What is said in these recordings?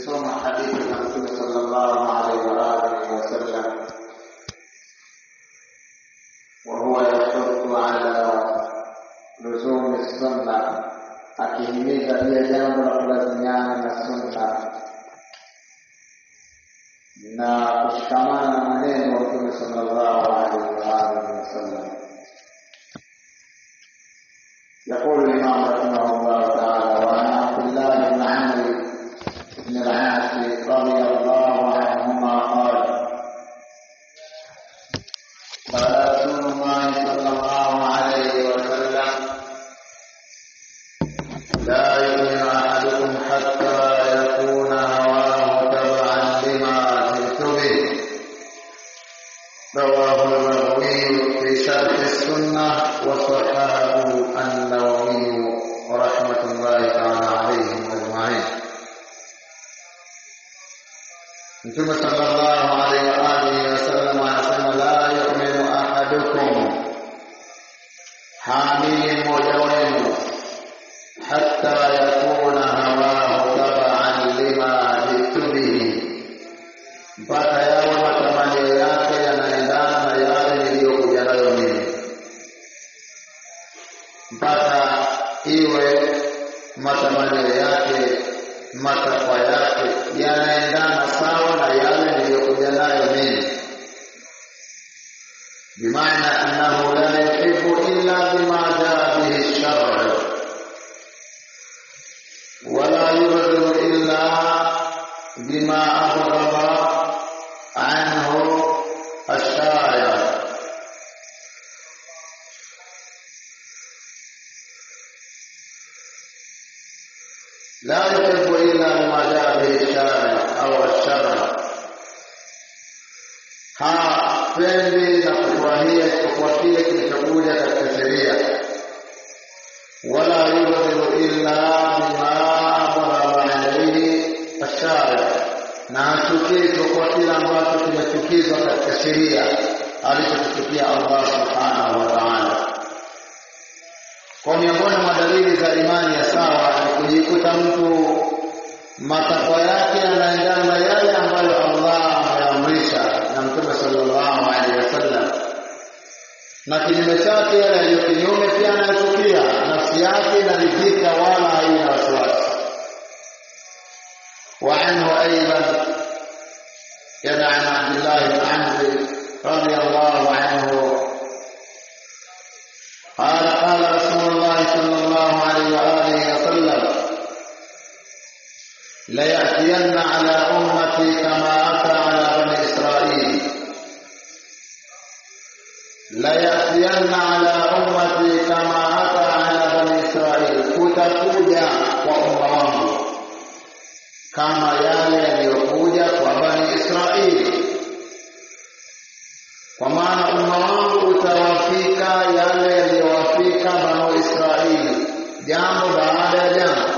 tukisoma hadithi za Mtume sallallahu alaihi wa alihi wasallam, wa huwa yahuddu ala luzumi sunna, akihimiza pia jambo la kulazimiana na sunna na kushikamana na maneno wa Mtume sallallahu alaihi wa alihi wasallam. يقول الإمام رحمه الله تعالى وعن عبد الله بن عمرو بن العاص رضي الله عنهما قال قال رسول الله صلى الله عليه وسلم لا يؤمن أحدكم حتى يكون هواه تبعا لما جئت به رواه البغوي في شرح السنة وصححه النووي ورحمة الله تعالى عليهم أجمعين. Mtume sallallahu alaihi wa alihi wasallam anasema la yu'minu ahadukum, haamini mmoja wenu hatta yakuna hawahu tabaan lima jitu bihi, mpaka yawe matamanio yake yanaendana na yale niliyokuja nayo mimi mpaka iwe matamanio yake matakwa yake yanaendana sawa na yale niliyokuja nayo mimi bimaana annahu la yuhibbu illa bima jaa bihi shar'u wala yubghidu illa bima abghadha anhu ash-shari' لا يحب إلا ما جاء به الشارع أو الشرع hapendi na kufurahia isipokuwa kile kilichokuja katika sheria wala yubghidu illa bima abghadha alayhi ashari na hachukii isipokuwa kile ambacho kimechukizwa katika sheria alichokichukia Allah subhanahu wa ta'ala kwa miongoni mwa dalili za imani ya sawa ni kujikuta mtu matakwa yake yanaendana na yale ambayo Allah ameamrisha na Mtume sallallahu alaihi wasallam, na kinyume chake yale yaliyo kinyume pia anayochukia, nafsi yake inaridhika wala haina wasiwasi. وعنه أيضا كما عن عبد الله بن عمرو رضي الله عنه قال قال رسول الله صلى الله عليه وآله وسلم ليأتين على أمتي كما أتى على بني إسرائيل ليأتين على أمتي كما أتى على بني إسرائيل kutakuja kwa umma wangu kama yale yaliyokuja kwa bani Israeli kwa maana umma wangu utawafika yale yaliyowafika banu Israeli jambo baada ya jambo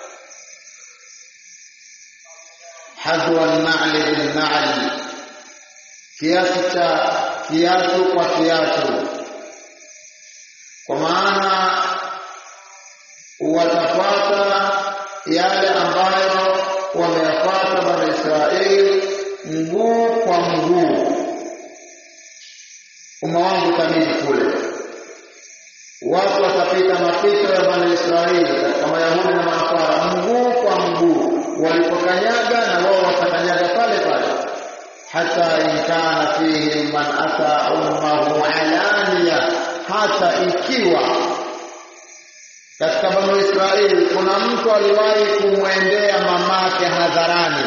hadwa an-na'li bin-na'li kiasi cha kiatu kwa kiatu kwa maana watapata yale ambayo wameyapata bani Israeli mguu kwa mguu umma wangu kamili kule watu watapita mapito ya bani Israeli katika Mayahudi na Manasara mguu kwa mguu walipokanyaga na wao watakanyaga pale pale hata in kana fihim man ata ummahu alaniya hata ikiwa katika bani Israeli kuna mtu aliwahi kumwendea mamake hadharani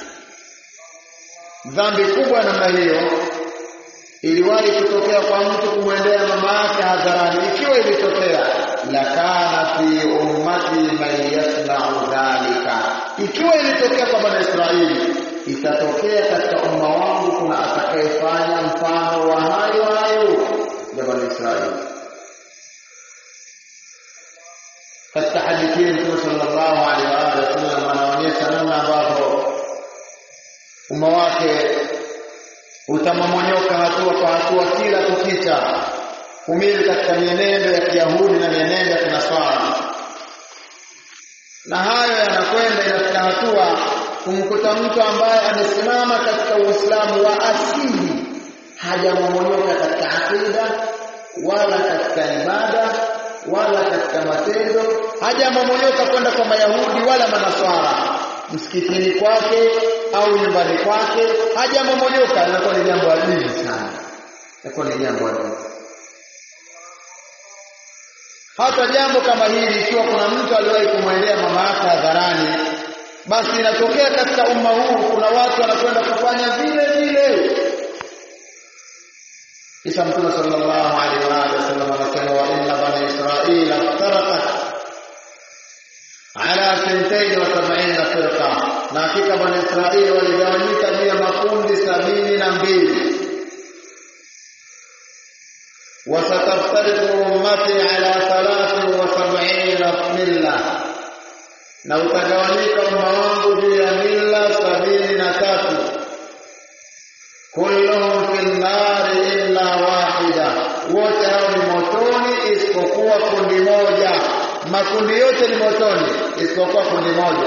dhambi kubwa namna hiyo iliwahi kutokea kwa mtu kumwendea mama yake hadharani ikiwa ilitokea lakana fi ummati man yasna'u dhalika ikiwa ilitokea kwa bani Israeli itatokea katika umma wangu kuna atakayefanya mfano wa hayo hayo ya bani Israeli katika hadithi hii Mtume sallallahu alaihi wa alihi wasallam anaonyesha namna ambavyo umma wake utamomonyoka hatua kwa hatua kila kukicha kumili katika mienendo ya Kiyahudi na mienendo ya Kinasara na hayo yanakwenda inafika hatua kumkuta mtu ambaye amesimama katika Uislamu wa asili hajamomonyoka katika akida wala katika ibada wala katika matendo hajamomonyoka kwenda kwa Mayahudi wala Manaswara msikitini kwake au nyumbani kwake hajamomonyoka inakuwa ni jambo adili sana inakuwa ni jambo adili hata jambo kama hili ikiwa kuna mtu aliwahi kumwendea mama yake hadharani basi inatokea katika umma huu kuna watu wanakwenda kufanya vile vile kisha mtume sallallahu alaihi wa alihi wasallam anasema wa inna bani israila iftaraqat ala thintain wa sab'ina firqa na hakika bani israili waligawanyika juu ya makundi sabini na mbili وستفترق أمتي على ثلاث وسبعين ملة na utagawanyika umma wangu juu ya mila sabini na tatu kulluhum fi nnari illa wahida wote hao ni motoni isipokuwa kundi moja makundi yote ni motoni isipokuwa kundi moja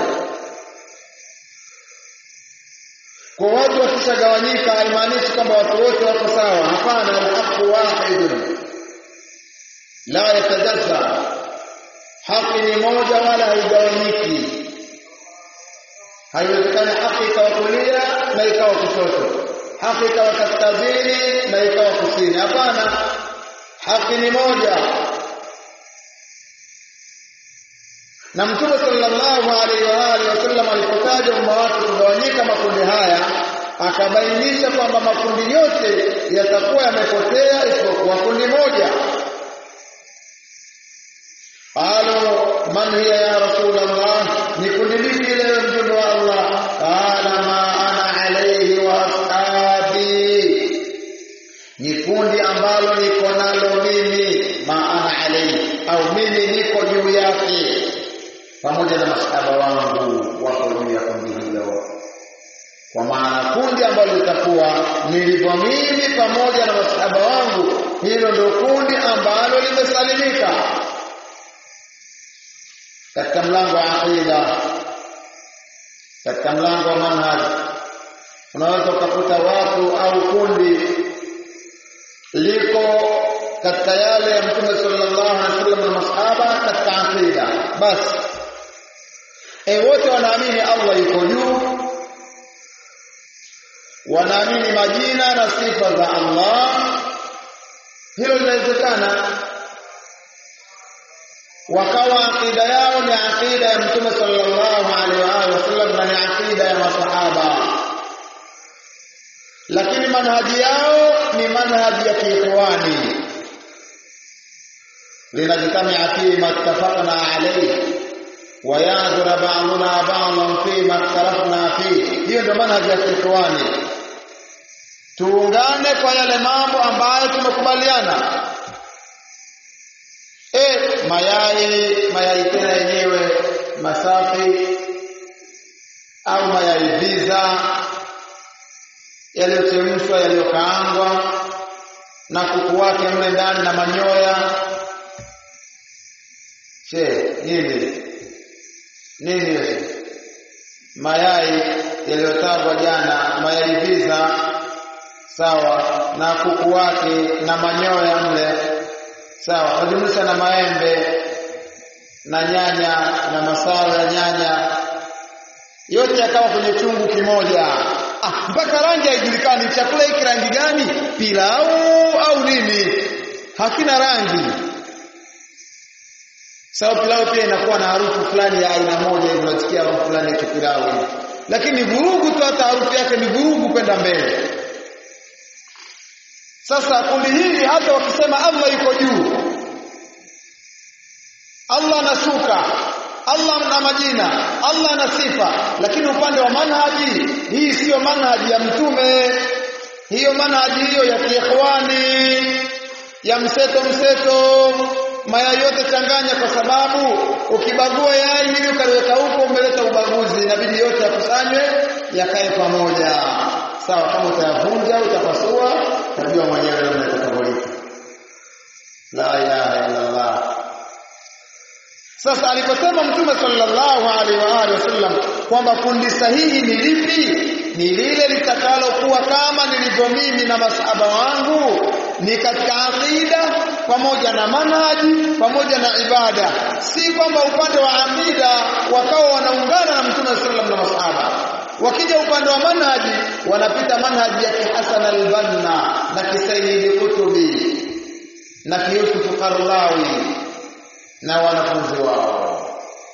kwa watu wakishagawanyika haimaanishi kwamba watu wote wako sawa hapana alhaqu wahidun la yatajazza haki ni moja wala haigawanyiki haiwezekani haki ikawa kulia na ikawa kushoto haki ikawa kaskazini na ikawa kusini hapana haki ni moja na mtume sallallahu alaihi wa alihi wasallam alipotaja umma wake kugawanyika makundi haya akabainisha kwamba makundi yote yatakuwa yamepotea isipokuwa kundi moja qalu man hiya ya rasul allah ni kundi lipi leo mjumbe wa allah qala ma ana alayhi wa ashabi ni kundi ambalo niko nalo mimi ma ana alayhi au mimi niko juu yake pamoja na masahaba wangu wako juu ya kundi hilo kwa maana kundi ambalo litakuwa nilivyo mimi pamoja na masahaba wangu hilo ndio kundi ambalo limesalimika katika mlango wa aqida katika mlango wa manhaj unaweza ukakuta watu au kundi liko katika yale ya mtume sallallahu alaihi wasallam na masahaba katika aqida basi e wote wanaamini Allah yuko juu wanaamini majina na sifa za Allah hilo linawezekana wakawa akida yao ni akida ya mtume sallallahu alaihi wa alihi wasallam na ni akida ya masahaba lakini manhaji yao ni manhaji ya kiikhwani linajtamia fi ma ittafaqna alayhi wa yadhura ba'duna ba'dan fi ma ikhtalafna fi hiyo ndio manhaji ya kiikhwani tuungane kwa yale mambo ambayo tumekubaliana e mayai mayai tena yenyewe masafi au mayai viza yaliyochemshwa yaliyokaangwa na kuku wake mle ndani na manyoya she nini nini hiyo mayai yaliyotagwa jana mayai viza sawa na kuku wake na manyoya mle sawa wajumlisha na maembe na nyanya na masala ya nyanya yote yakawa kwenye chungu kimoja ah, mpaka rangi haijulikani chakula hiki rangi gani pilau au nini hakina rangi sawa pilau pia inakuwa na harufu fulani ya aina moja hivi unasikia harufu fulani ya pilau lakini vurugu tu hata harufu yake ni vurugu kwenda mbele sasa kundi hili hata wakisema Allah yuko juu Allah anashuka Allah na majina Allah na sifa lakini upande wa manhaji hii siyo manhaji ya mtume hiyo manhaji hiyo ya kiikhwani ya mseto mseto mayai yote changanya kwa sababu ukibagua yai hili ukaliweka huko umeleta ubaguzi inabidi yote yakusanywe yakae pamoja sawa kama utayavunja utapasua utajua mwenyewe namna itakavyoita la ilaha illa Allah sasa aliposema mtume sallallahu alaihi wa alihi wasallam kwamba kundi sahihi ni lipi ni lile litakalokuwa kama nilivyo mimi na masahaba wangu ni katika aqida pamoja na manhaji pamoja na ibada si kwamba upande wa aqida wakawa wanaungana na mtume sallallahu na masahaba wakija upande wa manhaji wanapita manhaji ya Hasan al-Banna na Kisaini Kutubi na Yusuf Qarlawi na wanafunzi wao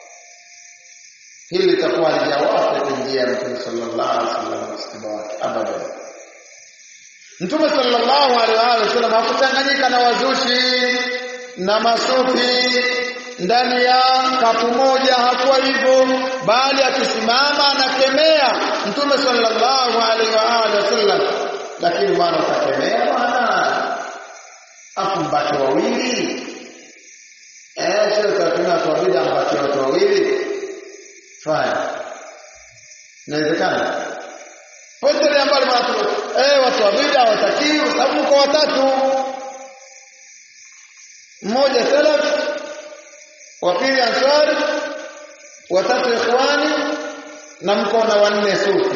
hili litakuwa lijawapo njia ya Mtume sallallahu alaihi wasallam msiba wake abadan Mtume sallallahu alaihi wasallam hakuchanganyika na wazushi na masufi ndani ya kapu moja hakuwa hivyo bali akisimama anakemea Mtume sallallahu alaihi wa alihi wasallam lakini bwana utakemea bwana afu mbaki wawili eh sio utatumia kwa bila mbaki watu wawili fine inawezekana pote ambalo watu eh watu wawili hawatakiwi kwa sababu mko watatu mmoja salaf wa pili ansari watatu ikhwani na mko na wanne sufi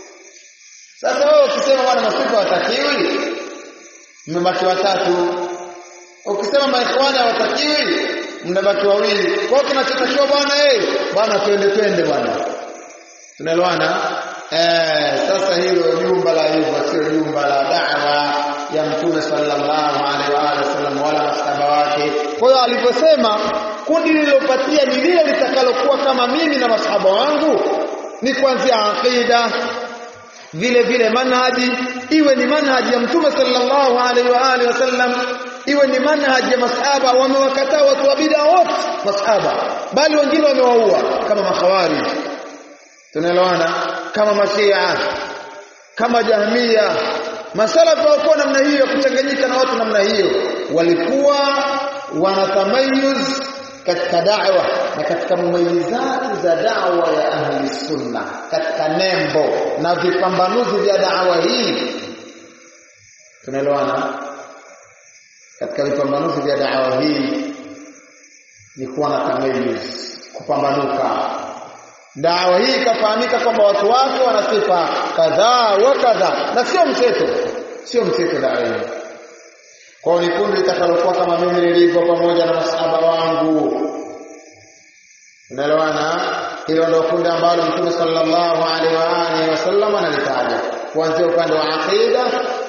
sasa wewe ukisema bwana masufi hawatakiwi mmebaki watatu ukisema maikhwani hawatakiwi mnabaki wawili kwa hiyo kinachotakiwa bwana eh bwana twende twende bwana tunaelewana eh sasa hilo jumba la hivyo sio jumba la da'wa ya mtume sallallahu alaihi wa alihi wasallam wala masahaba wake kwa hiyo alivyosema kundi lililopatia ni lile litakalokuwa kama mimi na masahaba wangu ni kuanzia aqida vile vile manhaji iwe ni manhaji ya mtume sallallahu alaihi wa alihi wasallam iwe ni manhaji ya masahaba wamewakataa watu wa bid'a wote masahaba bali wengine wamewaua kama makhawari tunaelewana kama mashia kama jahmia masalafu walikuwa namna hiyo ya kuchanganyika na watu namna hiyo walikuwa wanatamayuz katika da'wa na katika mumayizati za da'wa ya ahli sunna katika nembo na vipambanuzi vya da'wa hii tunaelewana katika vipambanuzi vya da'wa hii ni kuwa na tamayuz kupambanuka dawa hii ikafahamika kwamba watu wake wana sifa kadhaa wa kadhaa na sio mseto sio mseto dawa hii kwa ni kundi litakalokuwa kama mimi nilivyo pamoja na masahaba wangu unaelewana hilo ndio kundi ambalo mtume sallallahu alaihi wa alihi wasallam analitaja kuanzia upande wa aqida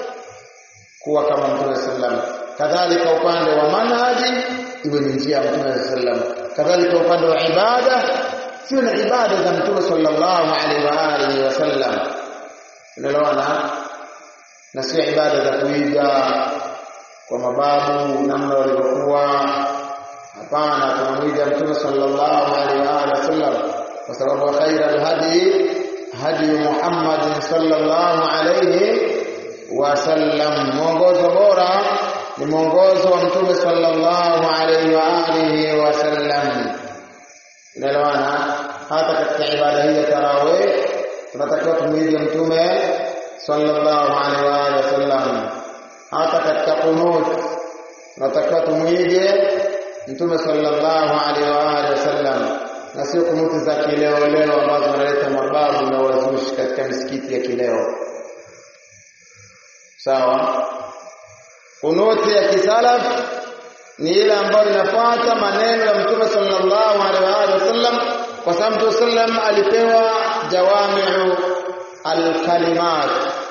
kuwa kama mtume sallam kadhalika upande wa manhaji iwe ni njia ya mtume sallam kadhalika upande wa ibada sio na ibada za mtume sallallahu alaihi wa alihi wasallam unaelewana na sio ibada za kuiga kwa mababu namna walivyokuwa hapana tunamwiga mtume sallallahu alaihi wa alihi wasallam kwa sababu khaira alhadi hadi Muhammad sallallahu alaihi wasallam mwongozo bora ni mwongozo wa mtume sallallahu alaihi wa alihi wasallam inaelewana hata katika ibada hii ya tarawih tunatakiwa tumwige mtume sallallahu alaihi wa alihi wasallam hata katika qunut tunatakiwa tumwige mtume sallallahu alaihi wa alihi wasallam na sio kunuti za kileo leo ambazo zinaleta mababu na wazushi katika misikiti ya kileo sawa kunuti ya kisalaf ni ile ambayo inafuata maneno ya mtume sallallahu alaihi wasallam kwa sababu mtume sallam alipewa jawami'u alkalimat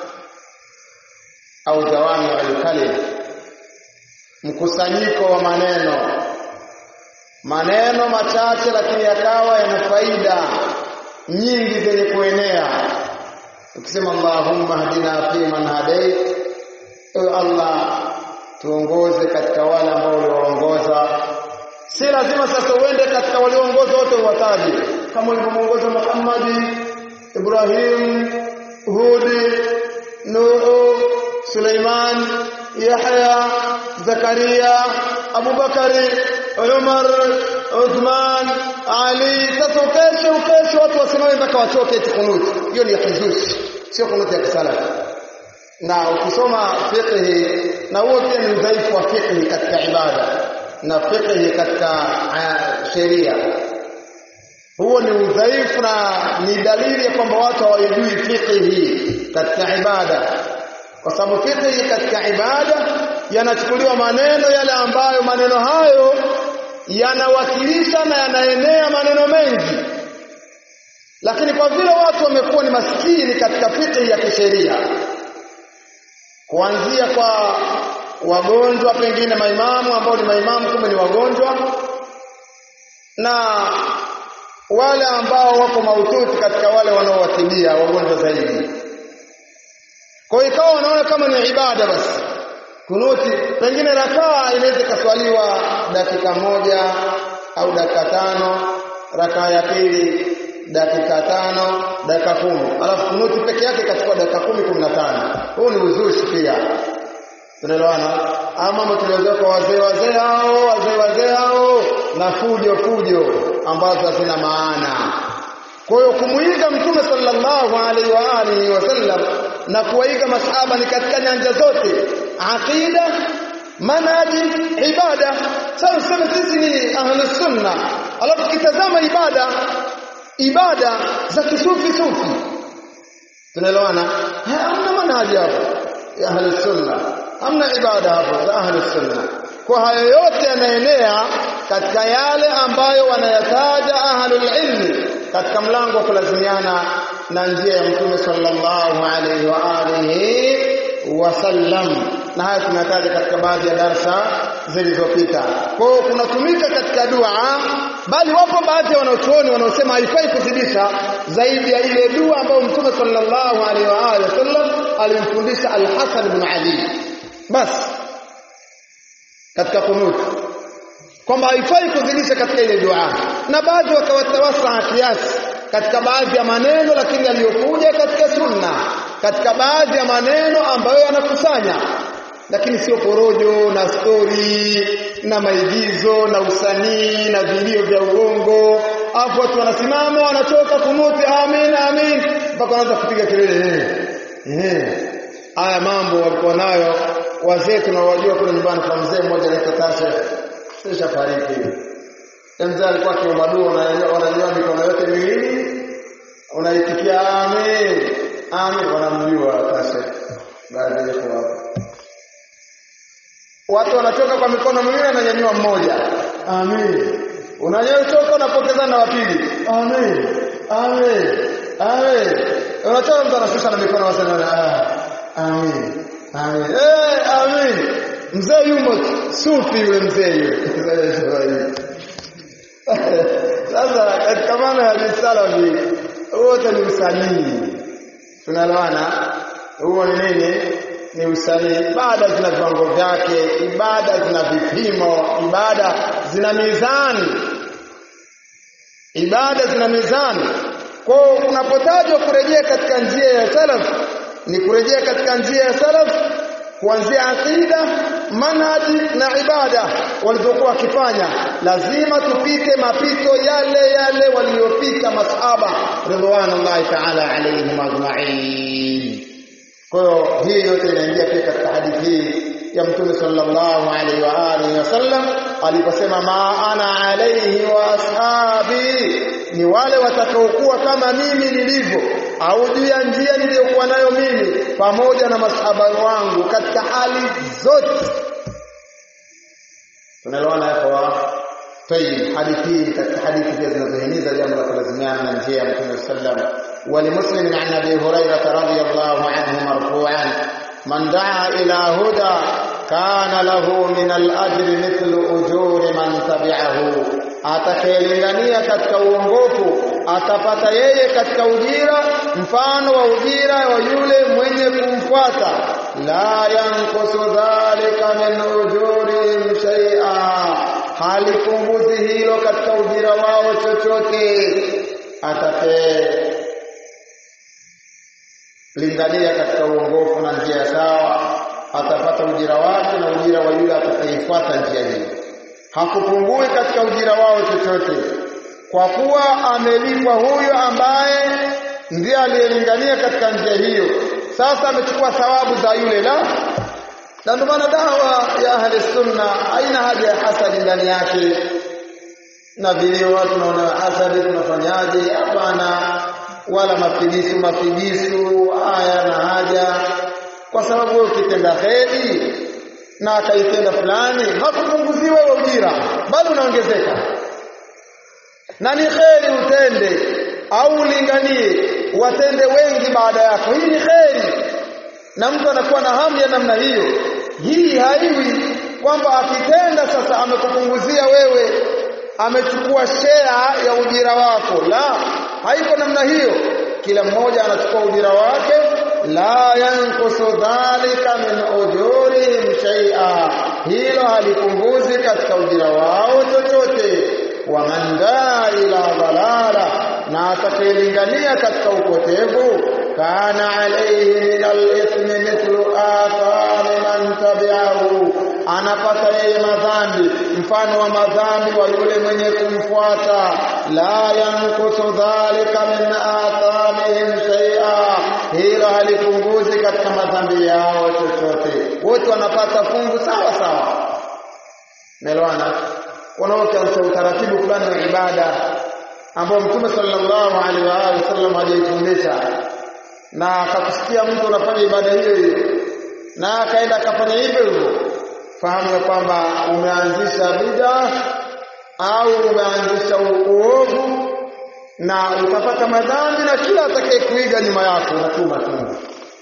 au jawami'u alkalim mkusanyiko wa maneno maneno machache lakini yakawa yana faida nyingi zenye kuenea ukisema Allahumma hadina fi man hadait ewe Allah tuongoze katika wale ambao ulioongoza si lazima sasa uende katika walioongoza wote uwataje kama ulivyomuongoza Muhammad Ibrahim Hudi Nuhu Suleiman Yahya Zakaria Abu Bakari Umar Uthman Ali sasa ukeshe ukeshe watu wasimame mpaka wachoke eti kunuti hiyo ni ya kizushi sio kunuti ya kisalafi na ukisoma fiqh na huo pia ni udhaifu wa fiqh katika ibada na fiqhi katika uh, sheria huo ni udhaifu na ni dalili ya kwamba watu hawajui fiqhi katika ibada kwa sababu fiqhi katika ibada yanachukuliwa maneno yale ambayo maneno hayo yanawakilisha na yanaenea maneno mengi lakini kwa vile watu wamekuwa ni maskini katika fiqhi ya kisheria kuanzia kwa wagonjwa pengine maimamu ambao ni maimamu kumbe ni wagonjwa na wale ambao wako mahututi katika wale wanaowatibia wagonjwa zaidi kwa hiyo ikawa wanaona kama ni ibada basi kunuti pengine rakaa inaweza ikaswaliwa dakika moja au dakika tano rakaa ya pili dakika tano dakika kumi alafu kunuti peke yake ikachukua dakika kumi kumi na tano huu ni uzushi pia tunaelewana ama mambo tuliozoea kwa wazee wazee hao wazee wazee hao na fujo fujo ambazo hazina maana kwa hiyo kumuiga mtume sallallahu alaihi wa alihi wasallam na kuwaiga masahaba ni katika nyanja zote aqida manhaji ibada sasa useme sisi ni ahlus sunna alafu kitazama ibada ibada za kisufi sufi tunaelewana hamna manhaji hapo ya ahlus sunna hamna ibada hapo za ahlus sunna kwa hayo yote yanaenea katika yale ambayo wanayataja ahlul ilmi katika mlango wa kulazimiana na njia ya mtume sallallahu alaihi wa alihi wasallam na haya tunataja katika baadhi ya darsa zilizopita kwa hiyo kunatumika katika dua bali wapo baadhi ya wanachuoni wanaosema haifai kuzidisha zaidi ya ile dua ambayo mtume sallallahu alaihi wa alihi wasallam alimfundisha al-Hasan ibn Ali basi katika kunut kwamba haifai kuzidisha katika ile dua na baadhi wakawatawasa kiasi katika baadhi ya maneno lakini yaliyokuja katika sunna katika baadhi ya maneno ambayo yanakusanya lakini sio porojo na stori na maigizo na usanii na vilio vya uongo afu watu wanasimama wanatoka kunuti amin amin mpaka wanaanza kupiga kelele eh eh haya mambo walikuwa nayo wazee tunawajua kule nyumbani kwa mzee mmoja anaitwa Tasha kisha fariki mzee alikuwa akiomba dua unajua mikono yote miwili unaitikia amin amin wanamjua Tasha baada ya hapo watu wanatoka kwa mikono miwili ananyanyua mmoja amin unanyotoka unapokeza na wapili amin amin amin unatoka mtu anashusha na mikono wasana ah amin amin eh amin mzee yumo sufi yule mzee yule sasa katika maana ya bisalafi wote ni usanii tunaelewana huo ni nini ni usanii ibada zina viwango vyake ibada zina vipimo ibada zina mizani ibada zina mizani kwa unapotajwa kurejea katika njia ya salaf ni kurejea katika njia ya salaf kuanzia aqida manhaji na ibada walizokuwa wakifanya lazima tupite mapito yale yale waliyopita masahaba ridwanullahi ta'ala alayhim ajma'in kwa hiyo hii yote inaingia pia katika hadithi hii ya mtume sallallahu alaihi wa alihi wasallam aliposema ma ana alaihi wa ashabi ni wale watakaokuwa kama mimi nilivyo au juu ya njia niliyokuwa nayo mimi pamoja na masahaba wangu katika hali zote tunaelewana hapo طيب hadithi katika hadithi pia zinazohimiza jambo la kulazimiana na njia ya mtume sallam ولمسلم عن ابي هريره رضي الله عنه مرفوعا من دعا الى هدى كان له من الاجر مثل اجور من تبعه atakayelingania katika uongofu atapata yeye katika ujira mfano wa ujira wa yule mwenye kumfuata la yankusu dhalika min ujurihim shay'a halipunguzi hilo katika ujira wao chochote atakaye lingania katika uongofu na njia sawa atapata ujira wake na ujira wa yule atakayefuata njia hiyo hakupungui katika ujira wao chochote kwa kuwa amelipwa huyo ambaye ndiye aliyelingania katika njia hiyo sasa amechukua thawabu za yule la na ndio maana dawa ya ahli sunna haina haja ya hasadi ndani yake na vile watu naona hasadi tunafanyaje hapana wala mafigisu mafigisu haya na haja kwa sababu wewe ukitenda kheri na akaitenda fulani hakupunguzii wewe ujira bali unaongezeka na ni kheri utende au ulinganie watende wengi baada yako hii ni kheri na mtu anakuwa na hamu ya namna hiyo hii haiwi kwamba akitenda sasa amekupunguzia wewe amechukua share ya ujira wako la haiko namna hiyo kila mmoja anachukua ujira wake la yankusu dhalika min ujurihim shay'a hilo halipunguzi katika ujira wao chochote wa man daa ila dhalala na atakayelingania katika upotevu kana alayhi min al-ithmi mithlu athami man tabi'ahu anapata yeye madhambi mfano wa madhambi wa yule mwenye kumfuata la yankusu dhalika min athamihim shay'a hilo halipunguzi katika madhambi yao chochote wote wanapata fungu sawa sawa melwana wanaokianza utaratibu fulani wa ibada ambao mtume sallallahu alaihi wa alihi wasallam hajaifundisha na akakusikia mtu unafanya ibada hiyo hiyo na akaenda akafanya hivyo hivyo fahamu ya kwamba umeanzisha bid'a au umeanzisha uovu na utapata madhambi na kila atakaye kuiga nyuma yako unatuma tu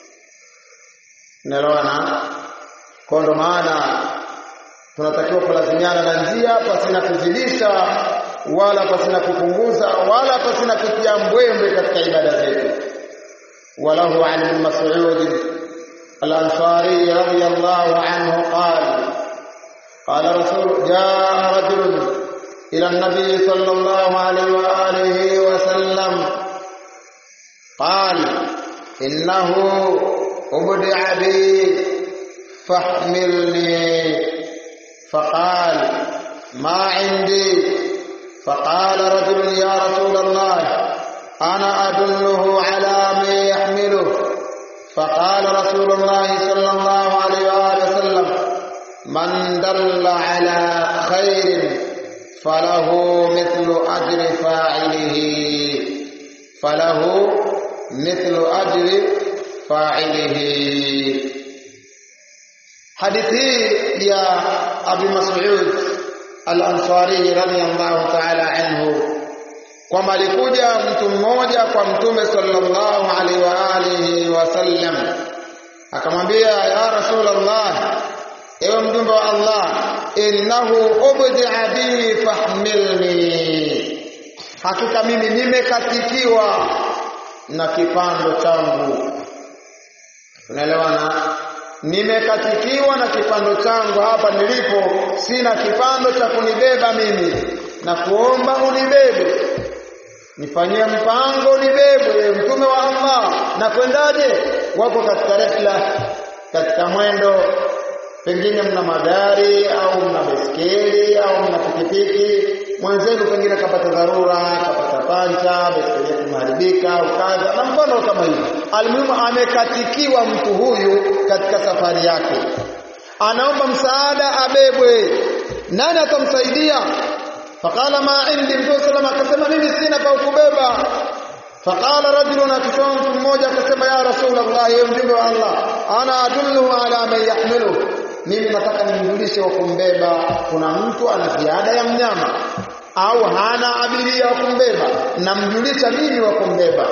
Unaelewana? Kwa ndo maana tunatakiwa kulazimiana na njia pasina kuzidisha wala pasina kupunguza wala pasina kutia mbwembwe katika ibada zetu. Walahu an ibn Mas'ud al-Ansari radiyallahu anhu qala قال رسول جاء رجل إلى النبي صلى الله عليه وآله وسلم قال إنه أبدع بي فاحملني فقال ما عندي فقال رجل يا رسول الله أنا أدله على من يحمله فقال رسول الله صلى الله عليه وآله وسلم من دل على خير فله مثل أجر فاعله فله مثل أجر فاعله حديثي يا أبي مسعود الأنصاري رضي الله تعالى عنه kwamba alikuja mtu mmoja kwa mtume sallallahu alaihi wa alihi wasallam akamwambia ya rasulullah ewe mjumbe wa Allah innahu ubdi'a bi fahmilni hakika mimi nimekatikiwa na kipando changu unaelewana nimekatikiwa na kipando changu hapa nilipo sina kipando cha kunibeba mimi na kuomba unibebe nifanyie mpango unibebe mtume wa Allah na kwendaje wako katika rehla katika mwendo pengine mna magari au mna baiskeli au mna pikipiki mwenzenu pengine kapata dharura kapata pancha baiskeli yake imeharibika au kadha na mfano kama hivyo almuhimu amekatikiwa mtu huyu katika safari yake anaomba msaada abebwe nani atamsaidia faqala ma indi mtume salama akasema mimi sina pa kubeba faqala rajulun akisema mtu mmoja akasema ya rasulullah ya mjumbe wa Allah ana adulluhu ala man yahmiluhu mimi nataka nimjulishe wa kumbeba kuna mtu ana ziada ya mnyama au hana abiria wa kumbeba namjulisha mimi wa kumbeba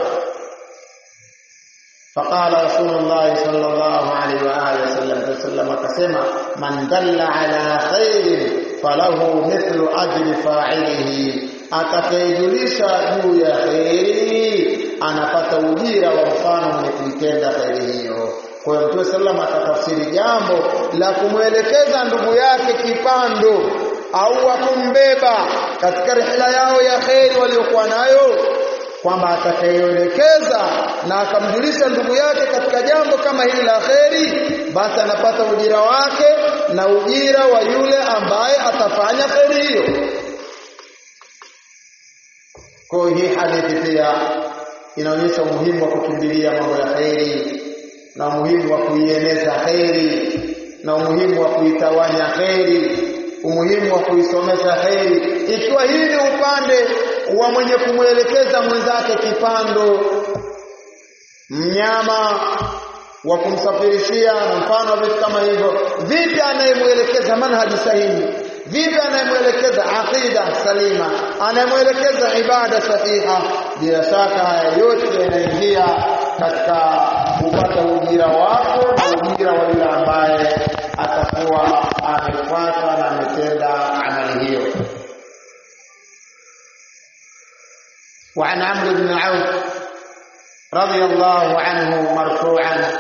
فقال رسول الله صلى الله عليه واله وسلم وسلم akasema man dalla ala khairin falahu mithlu ajri fa'ilihi atakayejulisha juu ya khairi anapata ujira wa mfano mwenye kuitenda khairi hiyo kwa hiyo Mtume sallam akatafsiri jambo la kumwelekeza ndugu yake kipando au wa kumbeba katika rihla yao ya kheri waliokuwa nayo kwamba atakayeelekeza na akamjulisha ndugu yake katika jambo kama hili la kheri basi anapata ujira wake na ujira wa yule ambaye atafanya kheri hiyo kwa hii hadithi pia inaonyesha umuhimu wa kukimbilia mambo ya kheri na umuhimu wa kuieneza kheri na umuhimu wa kuitawanya kheri umuhimu wa kuisomesha kheri ikiwa hii ni upande wa mwenye kumwelekeza mwenzake kipando mnyama wa kumsafirishia na mfano vitu kama hivyo vipi anayemwelekeza manhaji sahihi vipi anayemwelekeza aqida salima anayemwelekeza ibada sahiha bila shaka haya yote yanaingia katika kupata ujira wako na ujira wa yule ambaye atakuwa amefuata na ametenda amali hiyo وعن عمرو بن عوف رضي الله عنه مرفوعا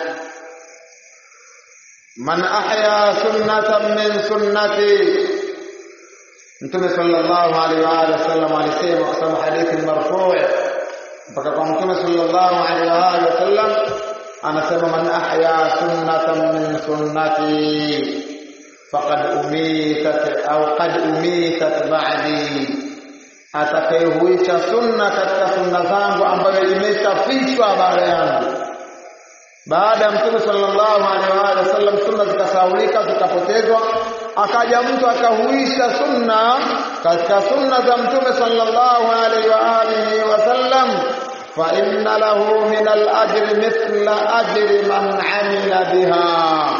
من أحيا سنة من سنتي Mtume sallallahu alaihi wa alihi wasallam alisema kusema hadithi marfu' mpaka kwa Mtume sallallahu alaihi wa alihi wasallam anasema man ahya sunnatan min sunnati faqad umitat au qad umitat ba'di atakayehuisha sunna katika sunna zangu ambayo imeshafishwa baada yangu baada ya mtume sallallahu alaihi wa alihi wasallam sunna zikasaulika zikapotezwa akaja mtu akahuisha sunna katika sunna za mtume sallallahu alaihi wa alihi wasallam fa inna lahu min al-ajri mithla ajri man amila biha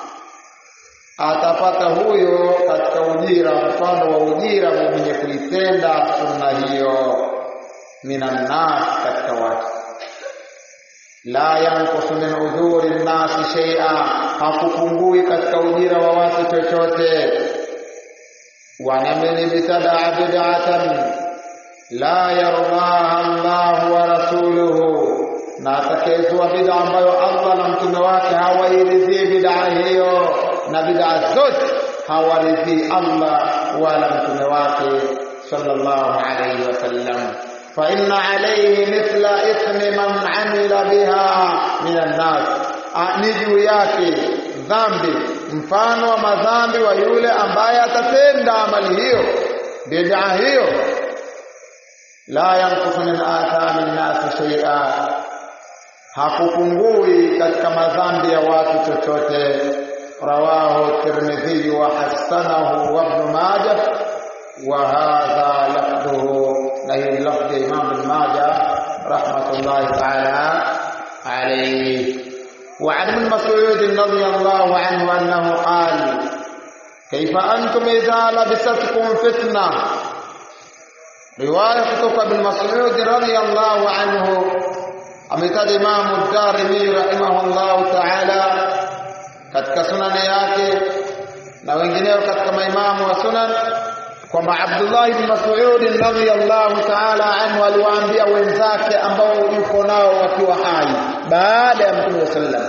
atapata huyo katika ujira mfano wa ujira mwenye kuitenda sunna hiyo minan nas katika watu la yanqusu min udhuri nnasi shay'a hakupungui katika ujira wa watu chochote wa man ibtadaa bid'atan la yardaha Allah wa rasuluhu na atakayezua bid'a ambayo Allah na mtume wake hawairidhii bid'a hiyo na bid'a zote hawaridhii Allah wala mtume wake sallallahu alayhi wasallam فإن عليه مثل إثم من عمل بها من الناس ni juu yake dhambi mfano wa madhambi wa yule ambaye atatenda amali hiyo bid'a hiyo la yanqusu min athami nnasi shay'a hakupungui katika madhambi ya watu chochote rawahu tirmidhi wa hasanahu wa ibn majah wa hadha lafdhuhu na hii lafdhi ya Imam Ibn Majah rahmatullahi ta'ala alayhi وعن ابن مسعود رضي الله عنه أنه قال كيف أنتم إذا لبستكم فتنة رواية كتب ابن مسعود رضي الله عنه أمتد إمام الدارمي رحمه الله تعالى katika sunani yake na wengineo katika maimamu wa sunan kwamba Abdullah ibn Mas'ud radhiyallahu ta'ala anhu aliwaambia wenzake ambao yuko nao wakiwa hai baada ya Mtume sallam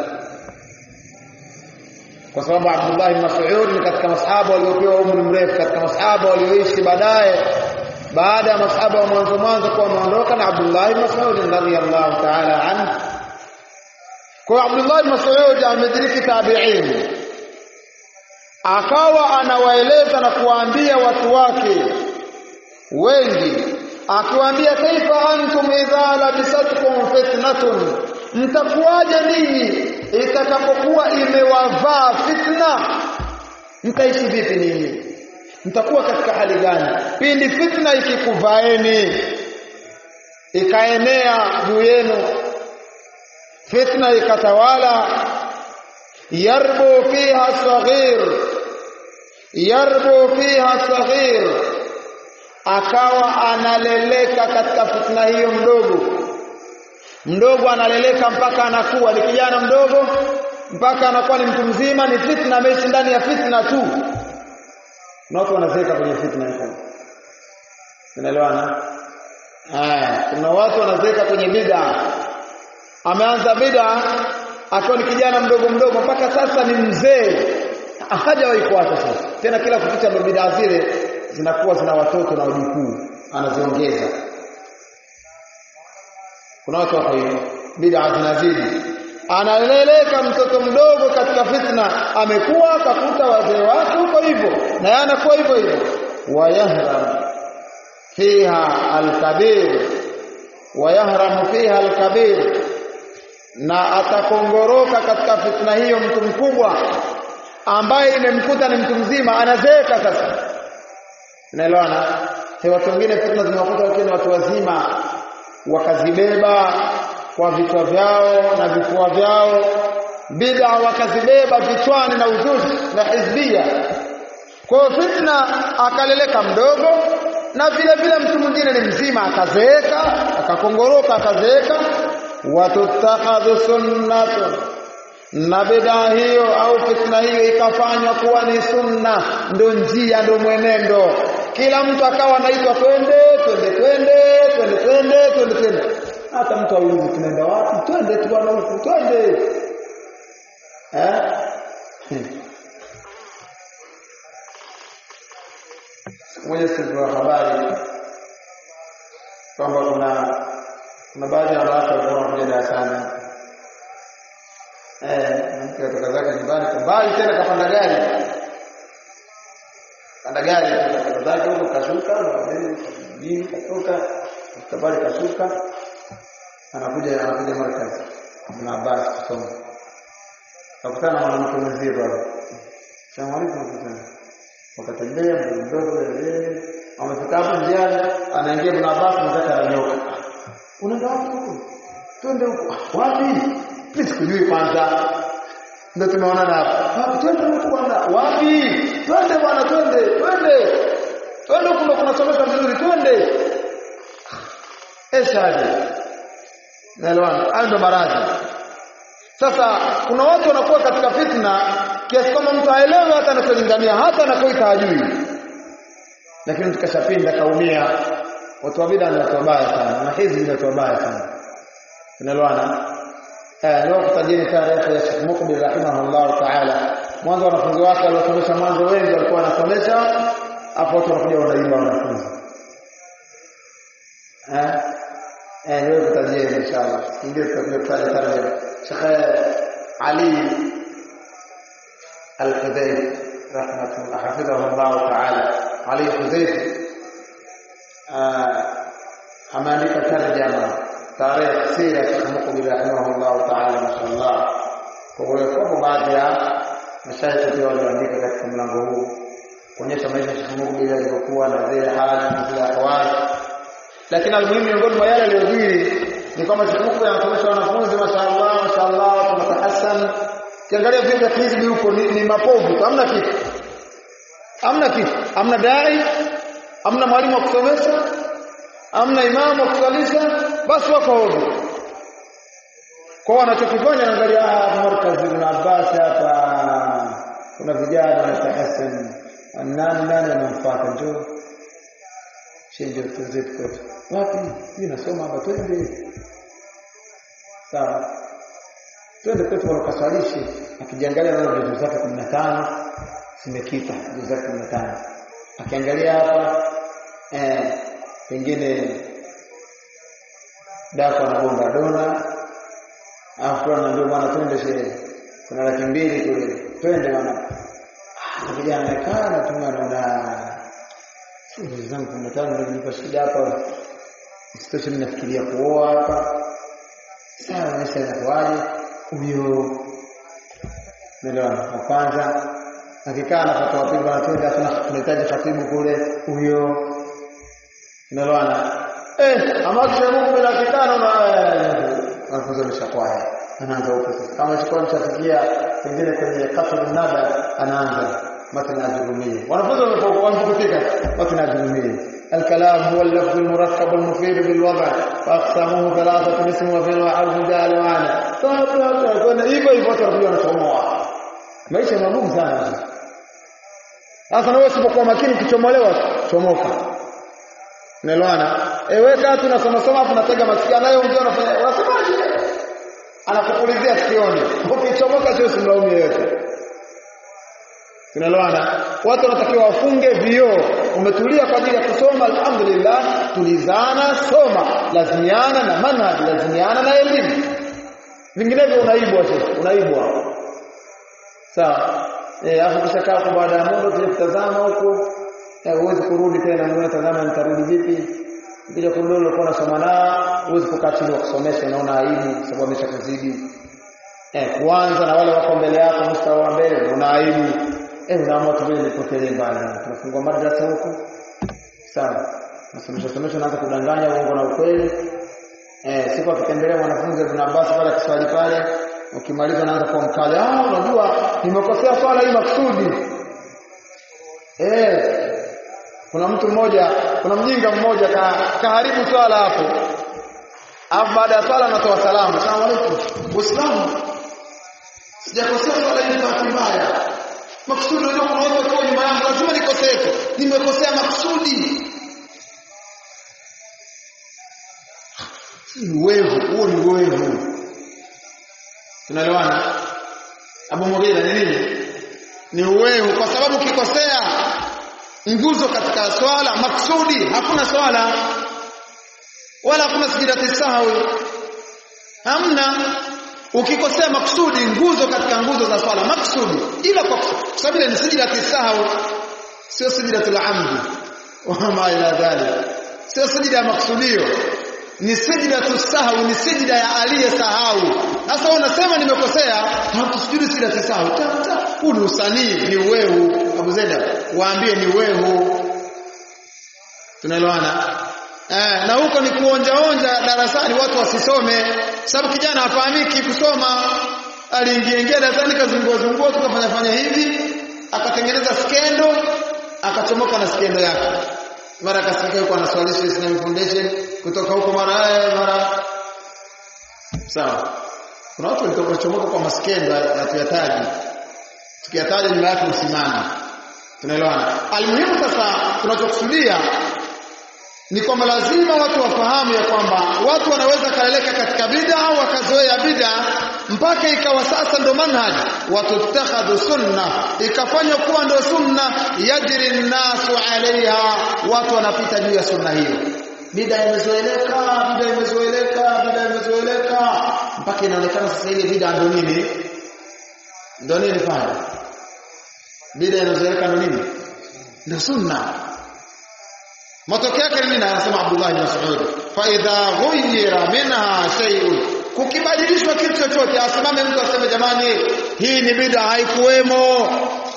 kwa sababu Abdullah ibn Mas'ud ni katika masahaba waliopewa umri mrefu katika masahaba walioishi baadaye baada ya masahaba wa mwanzo mwanzo kuwa wameondoka na Abdullah ibn Mas'ud radhiyallahu ta'ala anhu kwa Abdullah ibn Mas'ud amediriki tabi'in akawa anawaeleza na kuwaambia watu wake wengi akiwaambia kaifa antum idha labisatkum fitnatun mtakuwaje ninyi itakapokuwa imewavaa fitna mtaishi vipi ninyi mtakuwa katika hali gani pindi fitna ikikuvaeni ikaenea juu yenu fitna ikatawala yarbu fiha saghir yarbu fiha saghir akawa analeleka katika fitna hiyo mdogo mdogo analeleka mpaka anakuwa ni kijana mdogo mpaka anakuwa ni mtu mzima ni fitna ameishi ndani ya fitna tu na watu wanazeeka kwenye fitna hiyo unaelewana eh kuna watu wanazeeka kwenye bid'a ameanza bid'a akiwa ni kijana mdogo mdogo mpaka sasa ni mzee hajawahi kuacha sasa tena kila kukicha ndo bid'a zile zinakuwa zina watoto na wajukuu anaziongeza kuna watu wako hivyo bid'a zinazidi analeleka mtoto mdogo katika fitna amekuwa akakuta wazee wake huko hivyo na yeye anakuwa hivyo hivyo wayahram fiha alkabir wayahram fiha alkabir na atakongoroka katika fitna hiyo mtu mkubwa ambaye imemkuta ni mtu mzima anazeeka sasa unaelewana watu wengine fitna zimewakuta wengine watu wazima wakazibeba kwa vichwa vyao na vifua vyao bid'a wakazibeba vichwani na uzushi na hizbia kwa hiyo fitna akaleleka mdogo na vile vile mtu mwingine ni mzima akazeeka akakongoroka akazeeka watuttakhadhu sunnatun na bid'a hiyo au fitna hiyo ikafanywa kuwa ni sunna ndo njia ndo mwenendo kila mtu akawa anaitwa twende twende twende twende twende twende twende hata mtu aulizi tunaenda wapi twende tu bwana huku twende eh moja siku habari kwamba kuna kuna baadhi ya wanawake walikuwa wanakuja darasani eh mke kutoka zake nyumbani kwa mbali tena kapanda gari panda gari kutoka zake huko kashuka na mjini katoka kabali kashuka anakuja anakuja markazi Ibn Abbas kusoma akutana na mwanamke mwenzie pale Salamu alaykum wakatembea mdogo mdogo amefika hapo njiani anaingia Ibn Abbas mzake ananyoka unaenda wapi huko twende huko wapi mimi sikujui kwanza ndio tumeonana hapa twende huko bwana wapi twende bwana twende twende twende huko kunasomeka vizuri twende eshaje naelewana hayo ndo maradhi sasa kuna watu wanakuwa katika fitna kiasi kwamba mtu haelewi hata anacholingania hata anakoita hajui lakini mtu kashapinda kaumia watu wa bid'a ni watu wabaya sana na hizi ni watu wabaya sana tunaelewana eh leo kutajeni taarifa ya Sheikh Mukbil rahimahullah ta'ala mwanzo wanafunzi wake waliosomesha mwanzo wengi walikuwa wanasomesha hapo watu wanakuja wanaimba wanafunzi eh eh leo kutajeni inshallah ndio tutakuja kutaja tarjuma Sheikh Ali Al-Hudayr rahmatullah hafidhahullah ta'ala Ali Hudayr ameandika tarjama tarehe sira Sheikh Mukbil rahimahullah ta'ala mashallah kwa hiyo kwa baadhi ya mashaikh pia waliandika katika mlango huu kuonyesha maisha ya Sheikh Mukbil alivyokuwa na zile hali na zile ahwali lakini almuhimu miongoni mwa yale aliyojiri ni kwamba Sheikh Mukbil anasomesha wanafunzi mashallah mashallah tunatahassan kiangalia vyuo vya hizbi huko ni, ni mapovu hamna kitu hamna kitu hamna dai hamna mwalimu wa kusomesha hamna imamu wa kusalisha basi wako ovyo kwa wanachokifanya naangalia ah markazi ibn Abbas hapa kuna vijana wanatahassan nani nani anamfuata njoo chenje tuzetu kwetu wapi mimi nasoma hapa twende sawa twende kwetu wakaswalishe akijiangalia na juzu zake 15 zimekita juzu zake 15 akiangalia hapa eh pengine dako anagonga dona afu anaambia bwana twende sherehe kuna laki mbili kule twende bwana ah vijana nakaa na tunaona juzu zangu 15 ndio nipa shida hapa isitoshe ninafikiria kuoa hapa sawa maisha yanakuaje huyo nelewana wa kwanza akikaa na fatwa pili wanatenda tunahitaji khatibu kule huyo nelewana eh ama kisha Mungu bila akikaa na anafunza mshakwaya anaanza huko sasa kama chukua mshafikia pengine kwenye kasr nada anaanza matna ajrumia wanafunza wanapofika matna ajrumia الكلام هو اللفظ المركب المفيد بالوضع واقسامه ثلاثه اسم وفعل وحرف جاء ومعنى فكنا hivyo hivyo tutakuja nachomoa maisha magumu sana sasa na wewe usipokuwa makini ukichomolewa chomoka unaelewana ewe kaa tu nasoma soma afu natega masikio nayo ongea unafanya unasemaje anakupulizia sikioni ukichomoka sio simlaumu yeyote Tunaelewana? Watu wanatakiwa wafunge vioo. Umetulia kwa ajili ya kusoma, alhamdulillah, tulizana, soma, lazimiana na manhaj, lazimiana na elimu. Vinginevyo unaibwa sasa, unaibwa. Sawa. Eh, hapo kisha kaa kwa baada ya muda tuje kutazama huko. Eh, huwezi kurudi tena, unaona tazama nitarudi vipi? Ukija kurudi ulikuwa unasoma nao, huwezi kukaa chini kusomesha, unaona aibu sababu ameshakuzidi. eh kuanza na wale wako mbele yako mstari wa mbele una aibu eh unaamua tu vile nipotelee mbali tunafungua madrasa huko sawa nasomesha somesha naanza kudanganya uongo na ukweli eh siku akitembelea mwanafunzi Ibn Abbas pale kiswali pale ukimaliza naanza kuwa mkali ah unajua nimekosea swala hii maksudi eh kuna mtu mmoja kuna mjinga mmoja ka, kaharibu swala hapo alafu baada ya swala anatoa salamu asalamu alaykum uislamu sijakosea swala hii kwa mbaya maksudi unajua kuna watu wakiwa nyuma yangu lazima nikosee tu nimekosea maksudi ni wevu huo ni wevu tunaelewana Abu Mughira ni nini ni uwevu kwa sababu ukikosea nguzo katika swala maksudi hakuna swala wala hakuna sijidati sahwi hamna ukikosea maksudi nguzo katika nguzo za swala maksudi ila kwa sababu ile ni sijidati sahwi sio sijidatul amdi wama ila dhalik sio sijida ya maksudio ni sijidatu sahwi ni sijida ya aliyesahau sasa unasema nimekosea hakusujudu sijidatu sahwi huu ni usanii ni uwehu Abu Zaida waambie ni uwehu tunaelewana eh na huko ni kuonja onja darasani watu wasisome sababu kijana hafahamiki kusoma aliingia ingia darasani kazungua zungua tukafanya fanya hivi akatengeneza skendo akachomoka na skendo yake mara akasikia yuko anaswalisha Islamic Foundation kutoka huko mara mara sawa kuna watu walitoka chomoka kwa maskendo ya tuyataji tukiyataja nyuma yake msimama tunaelewana almuhimu sasa tunachokusudia ni kwamba lazima watu wafahamu ya kwamba watu wanaweza kaleleka katika bid'a au wakazoea bid'a mpaka ikawa sasa ndo manhaj watuttakhadhu sunna ikafanywa kuwa ndo sunna yajri nnasu alaiha watu wanapita juu ya sunna hiyo bid'a imezoeleka bid'a imezoeleka bid'a imezoeleka mpaka inaonekana sasa ile bid'a ndo nini ndo nini pale bid'a inazoeleka ndo nini ndo sunna matokeo yake nini anasema Abdullah ibn Mas'ud fa idha ghuyira minha shay'un kukibadilishwa kitu chochote asimame mtu aseme jamani hii ni bid'a haikuwemo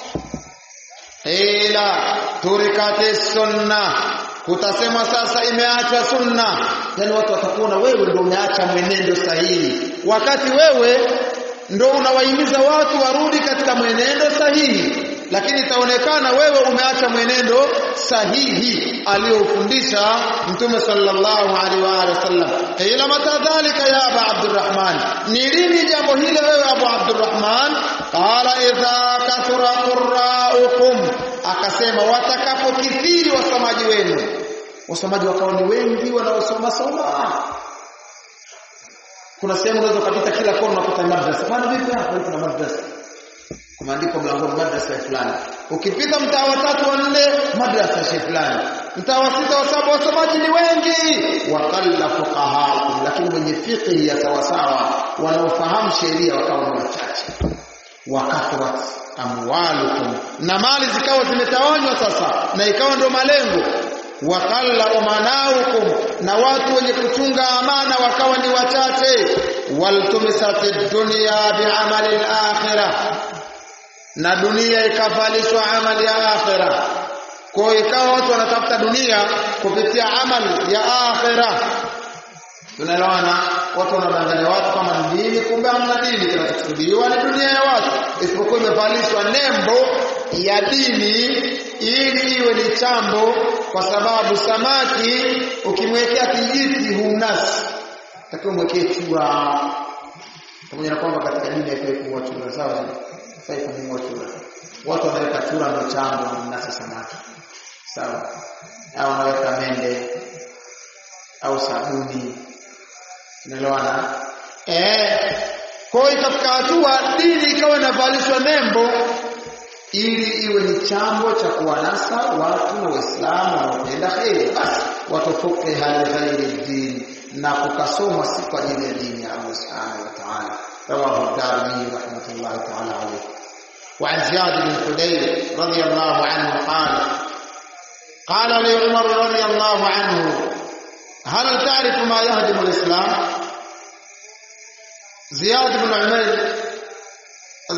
ila turikati sunna kutasema sasa imeachwa sunna yani watu watakuona wewe ndio umeacha mwenendo sahihi wakati wewe ndio unawahimiza watu warudi katika mwenendo sahihi lakini itaonekana wewe umeacha mwenendo sahihi aliyofundisha mtume sallallahu alaihi wa alihi wasallam ila matadhalika ya aba abdurrahman ni lini jambo hilo wewe abu abdurrahman qala idha kathura qurra'ukum akasema watakapokithiri wasomaji wenu wasomaji wakawa ni wengi wanaosoma soma kuna sehemu unaweza kupita kila kona unakuta madrasa bwana vipi hapa kuna madrasa kumeandikwa mlangoni madrasa ya fulani ukipita mtaa wa tatu wa nne madrasa ya fulani mtaa wa sita wa saba wasomaji ni wengi waqalla fuqahaakum lakini wenye fiqh ya sawasawa wanaofahamu sheria wakawa ni wachache wakathrat amwalukum na mali zikawa zimetawanywa sasa na ikawa ndio malengo waqalla umanaukum na watu wenye kuchunga amana wakawa ni wachache waltumisatid dunya bi'amali al-akhirah na dunia ikavalishwa amali ya akhira kwa ikawa watu wanatafuta dunia kupitia amali ya akhira tunaelewana watu wanadanganya watu kama ni dini kumbe hamna dini kinachokusudiwa ni dunia ya watu isipokuwa imevalishwa nembo ya dini ili iwe ni chambo kwa sababu samaki ukimwekea kijiti humnasi takiwa mwekee chura pamoja na kwamba katika dini haifai kuwa chura sawa haifai kununua chura watu wanaweka chura ndo chambo mnasa samaki sawa au wanaweka mende au sabuni unaelewana eh kwa hiyo ikafika hatua dini ikawa inavalishwa nembo ili iwe ni chambo cha kuwanasa watu na waislamu wanaopenda kheri basi watofoke hali ghairi dini na kukasomwa si kwa ajili ya dini ya Allah subhanahu wa ta'ala رواه الدارمي رحمه الله تعالى عليه وعن زياد بن حدير رضي الله عنه قال قال لي عمر رضي الله عنه هل تعرف ما يهدم الإسلام زياد بن عمير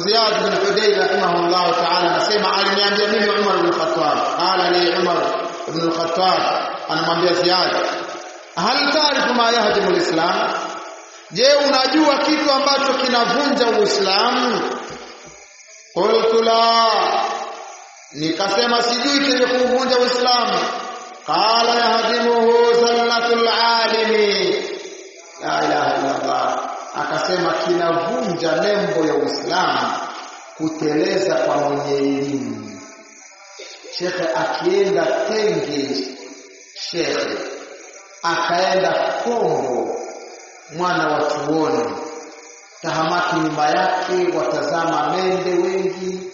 Ziyad bin Hudayr rahimahullah ta'ala anasema aliniambia mimi Umar bin Khattab qala li Umar ibn al-Khattab anamwambia Ziyad hal taarifu ma yahdimu al-islam je unajua kitu ambacho kinavunja uislamu qultu la nikasema sijui kenye kuvunja uislamu qala yahdimuhu zallatul alimi la ilaha illa allah akasema kinavunja nembo ya uislamu kuteleza kwa mwenye elimu shekhe akienda tenge shekhe akaenda Kongo mwana wa chuoni tahamaki nyuma yake watazama mende wengi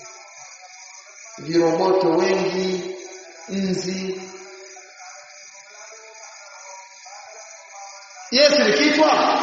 viroboto wengi nzi Yes ni kichwa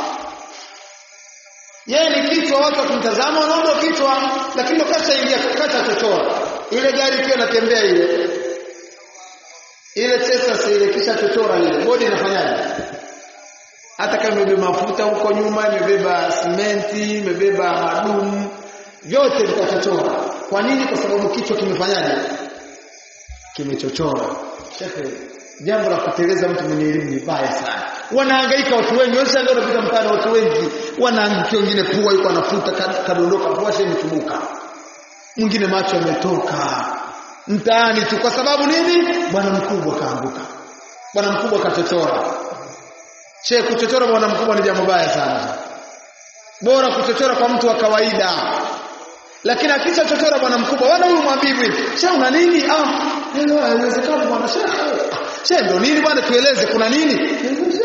yeye ni kichwa watu wakimtazama wanaona kichwa lakini kasha ingia kasha chochoa ile gari ikiwa inatembea ile ile Tesla ile kisha chochora ile bodi inafanyaje hata kama imebeba mafuta huko nyuma imebeba simenti imebeba madumu vyote vitachochora kwa nini kwa sababu kichwa kimefanyaje kimechochora shehe jambo la kuteleza mtu mwenye elimu ni baya sana wanahangaika watu wengi wewe ndio unapita mtaani watu wengi wanaangukia wengine pua yuko anafuta kadondoka pua sasa imetubuka mwingine macho yametoka mtaani tu kwa sababu nini bwana mkubwa kaanguka bwana mkubwa kachochora che kuchochora bwana mkubwa ni jambo baya sana bora kuchochora kwa mtu wa kawaida lakini akisha chochora bwana mkubwa wana huyu mwabibu hivi she una nini ah ndio haiwezekani bwana she she ndo nini bwana tueleze kuna nini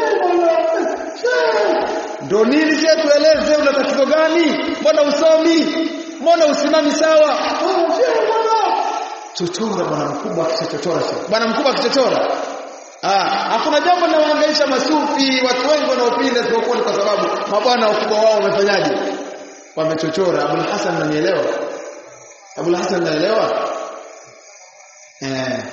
ndo nini she tueleze una tatizo gani mbona usomi mbona usimami sawa chochora bwana mkubwa akichochora bwana mkubwa akichochora ah hakuna jambo linalohangaisha masufi watu wengi wanaopinda isipokuwa kwa sababu mabwana wakubwa wao wamefanyaje wamechochora Abul Hasan ananielewa Abul Hasan ananielewa eh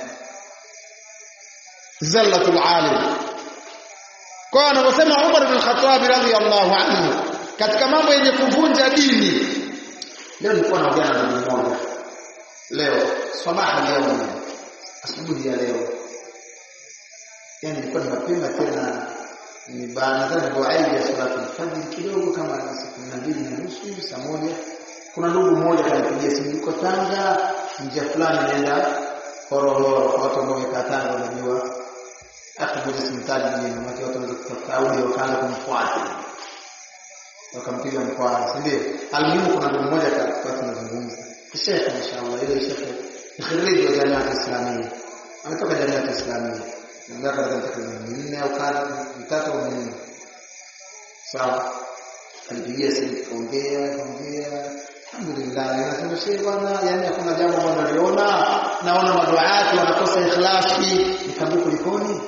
zallatul alim kwa anaposema Umar bin Khattab radhiyallahu anhu katika mambo yenye kuvunja dini leo nilikuwa naongea na ndugu mmoja leo sabaha leo asubuhi ya leo yani nilikuwa ni mapema tena ni baada ya dua ya salatu al-fajr kidogo kama saa 12 na nusu saa moja kuna ndugu mmoja kanipigia simu yuko Tanga njia fulani naenda Horohoro kwa watu ambao wamekaa Tanga wanajua hata moja simtaji jina maana watu wanaweza kutafuta audio wakaanza kumfuata wakampiga mkwara si ndio alimuhimu kuna ndugu mmoja kwa tunazungumza Sheikh inshallah ile Sheikh khiriji wa jamii islamia ametoka jamii islamia ndio katika takriban minne au kadha mitatu au minne sawa alipigia simu kaongea kaongea alhamdulillah nasema shehe bwana yani hakuna jambo ambalo naliona naona maduaati wanakosa ikhlasi nikamwambia kulikoni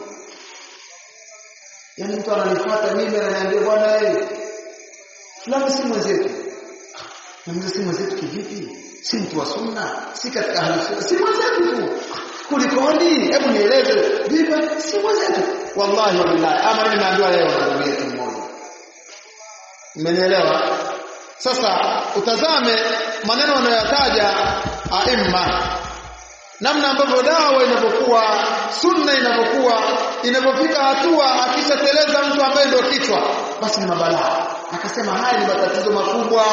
yani mtu ananifuata mimi ananiambia bwana eh fulani si mwenzetu na si mwenzetu kivipi si mtu wa sunna si katika ahli sunna si mwenzetu tu kulikoni hebu nieleze vipi si mwenzetu wallahi wallahi ama mimi naambiwa leo na ndugu yetu mmoja mmenielewa sasa utazame maneno wanayotaja aimma namna ambavyo dawa inapokuwa sunna inapokuwa inapofika hatua akishateleza mtu ambaye ndio kichwa basi ni mabalaa akasema haya ni matatizo makubwa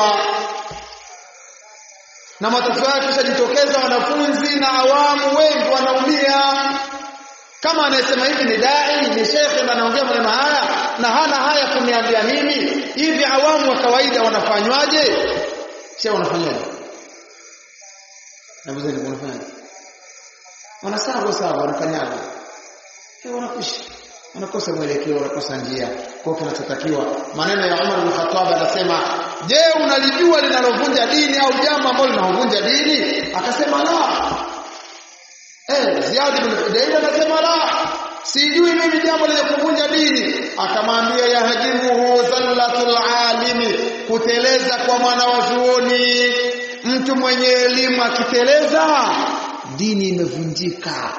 na matatizo yake yashajitokeza wanafunzi na awamu wengi wanaumia kama anayesema hivi ni dai ni shekhe na anaongea maneno haya na hana haya kuniambia mimi hivi awamu wa kawaida wanafanywaje shehe wanafanyaje na mzee wanafanyaje wanasawa sawa wanafanyaje eh wanakushi wanakosa mwelekeo wanakosa njia kwa kinachotakiwa maneno ya Umar bin Khattab anasema je unalijua linalovunja dini au jambo ambalo linalovunja dini akasema la eh Ziyad bin Hudayr anasema la sijui mimi jambo lenye kuvunja dini akamwambia yahjimuhu zallatul alimi kuteleza kwa mwana wa zuoni mtu mwenye elimu akiteleza dini imevunjika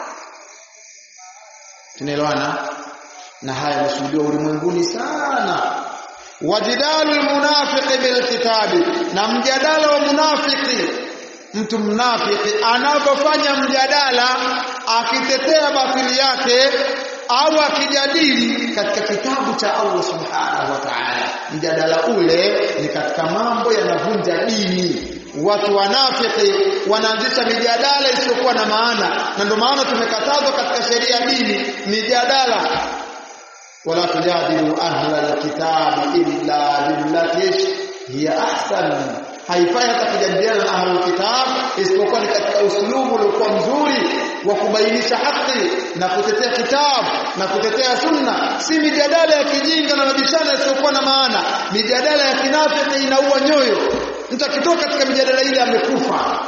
tunaelewana na haya yameshuhudiwa ulimwenguni sana wajidalu almunafiqi bilkitabi na mjadala wa munafiki mtu mnafiki anapofanya mjadala akitetea batili yake au akijadili katika kitabu cha Allah subhanahu wa ta'ala mjadala ule ni katika mambo yanavunja dini watu wanafiki wanaanzisha mijadala isiyokuwa na maana na ndio maana tumekatazwa katika sheria ya dini mijadala wala tujadilu ahla alkitabi illa billati hiya ahsan haifai hata kujadiliana na ahlul kitab isipokuwa ni katika uslubu uliokuwa mzuri wa kubainisha haki na kutetea kitabu na kutetea sunna si mijadala ya kijinga na mabishano isiyokuwa na maana mijadala ya kinafiki inaua nyoyo mtu akitoka katika mijadala ile amekufa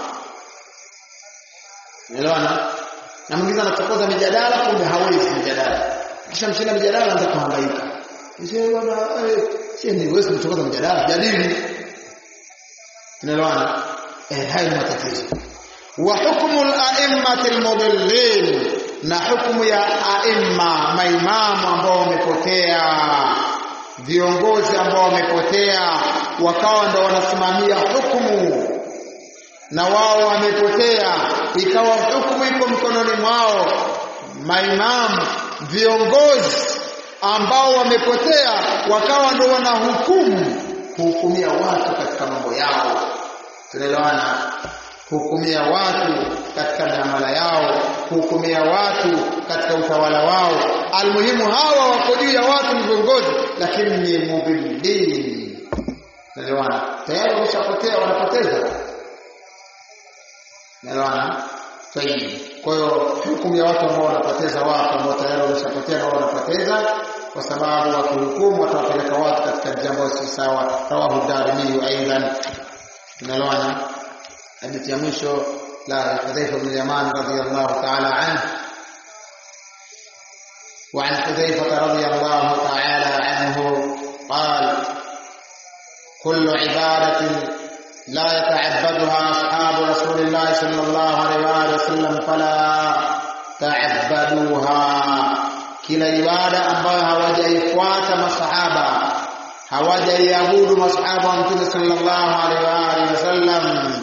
Unaelewana? Na mwingine anachokoza mijadala kumbe hawezi mijadala. Kisha mshinda mijadala anaanza kuhangaika. Sio bwana, si ni wewe unachokoza mijadala, jadili. Unaelewana? Eh, hayo ni matatizo. Wa hukmu al-a'immati al-mudillin na hukumu ya aimma maimamu ambao wamepotea viongozi ambao wamepotea wakawa ndo wanasimamia hukumu na wao wamepotea ikawa hukumu iko mkononi mwao maimamu viongozi ambao wamepotea wakawa ndo wanahukumu kuhukumia watu katika mambo yao tunaelewana kuhukumia watu katika miamala yao kuhukumia watu katika utawala wao almuhimu hawa wako juu ya watu ni viongozi lakini ni mubillin naelewana tayari wameshapotea wanapoteza naelewana sahihi kwa hiyo hukumu ya watu ambao wanapoteza watu ambao tayari wameshapotea na wanapoteza kwa sababu wakihukumu watawapeleka watu katika jambo si sawa rawahu darimi aidan tunaelewana hadithi ya mwisho la Hudhaifa bin Yaman radhiyallahu ta'ala anhu وعن حذيفة رضي الله تعالى عنه قال كل عبادة لا يتعبدها أصحاب رسول الله صلى الله عليه وآله وسلم فلا تعبدوها kila ibada ambayo hawajaifuata masahaba hawajaiabudu masahaba wa mtume sallallahu alaihi wa alihi wasallam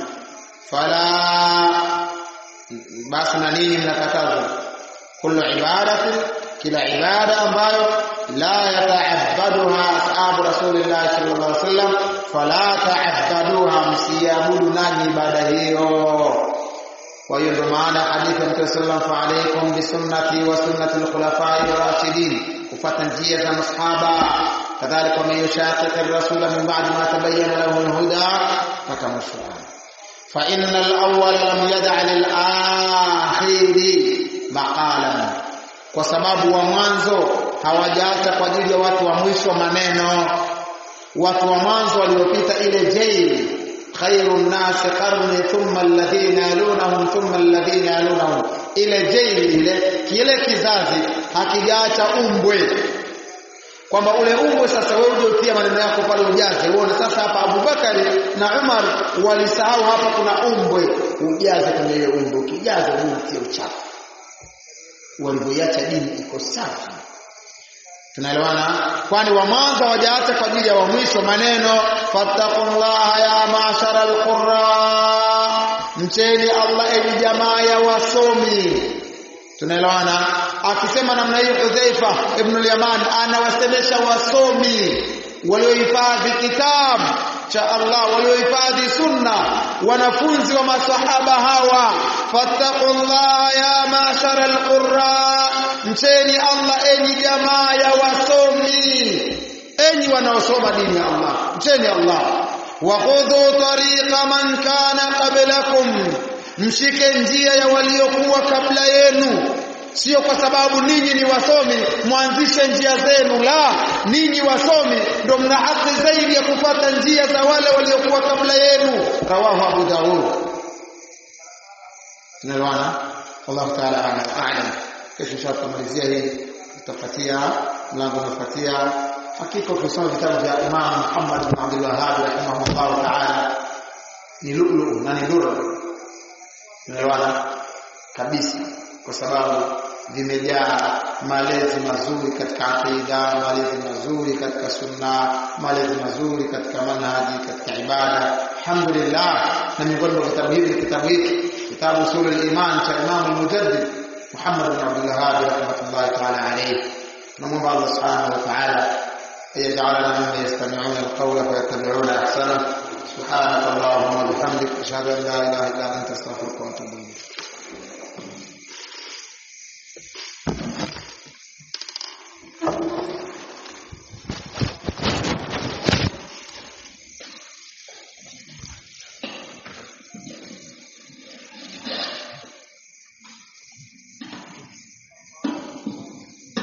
fala basi na nini mnakatazwa kullu ibadatin kila ibada ambayo la yata'abbaduha ashabu rasulillah sallallahu alaihi wasallam fala ta'abbaduha msiabudu nanyi ibada hiyo kwa hiyo ndio maana hadithi ya Mtume sallallahu alaihi wasallam alaikum bi sunnati wa sunnati al-khulafai ar-rashidin kufuata njia za masahaba kadhalika man yushaqiq ar-rasul min ba'di ma tabayyana lahu al-huda fatamashwa fa inna al-awwal lam yad'a lil-akhir maqalan kwa sababu wa mwanzo hawajaacha kwa ajili ya watu wa mwisho maneno watu wa mwanzo waliopita ile jail khairu nnasi qarni thumma alladhina yalunahum thumma alladhina yalunahum ile jail ile kile kizazi hakijaacha umbwe kwamba ule umbwe sasa wewe uje utie maneno yako pale ujaze uone sasa hapa Abubakari na Umar walisahau hapa kuna umbwe ujaze kwenye ile umbwe ukijaza utie uchafu walivyoiacha dini iko safi tunaelewana kwani wa mwanzo hawajaacha kwa ajili ya wa mwisho maneno fattaqullaha ya mashara alqurra mcheni Allah enyi jamaa ya wasomi tunaelewana akisema namna hiyo Hudhaifa ibn al-Yaman anawasemesha wasomi waliohifadhi kitabu cha Allah waliohifadhi sunna wanafunzi wa masahaba hawa fattaqullaha ya mashara alqurra mcheni Allah enyi jamaa ya wasomi enyi wanaosoma dini ya Allah mcheni Allah wa khudhu tariqa man kana qablakum mshike njia ya waliokuwa kabla yenu sio kwa sababu ninyi ni wasomi mwanzishe njia zenu la ninyi wasomi ndio mna haki zaidi ya kupata njia za wale waliokuwa kabla yenu rawahu abu daud tunaelewana Allah ta'ala a'lam kesho tutamalizia hii tutafuatia mlango unafuatia hakika ukisoma vitabu vya Imam Muhammad bin Abdul Wahhab rahimahullah ta'ala ni lulu na ni dura tunaelewana kabisa kwa sababu vimejaa malezi mazuri katika aqida, malezi mazuri katika sunna, malezi mazuri katika manhaji, katika ibada. Alhamdulillah, na miongoni mwa vitabu hivi ni kitabu hiki, kitabu Usulul Iman cha Imam al-Mujaddid Muhammad bin Abdul Wahhab rahmatullahi ta'ala alayhi. Tunamwomba Allah subhanahu wa ta'ala يجعلنا ممن يستمعون القول فيتبعون احسنه سبحانك اللهم وبحمدك اشهد ان لا اله الا انت استغفرك واتوب اليك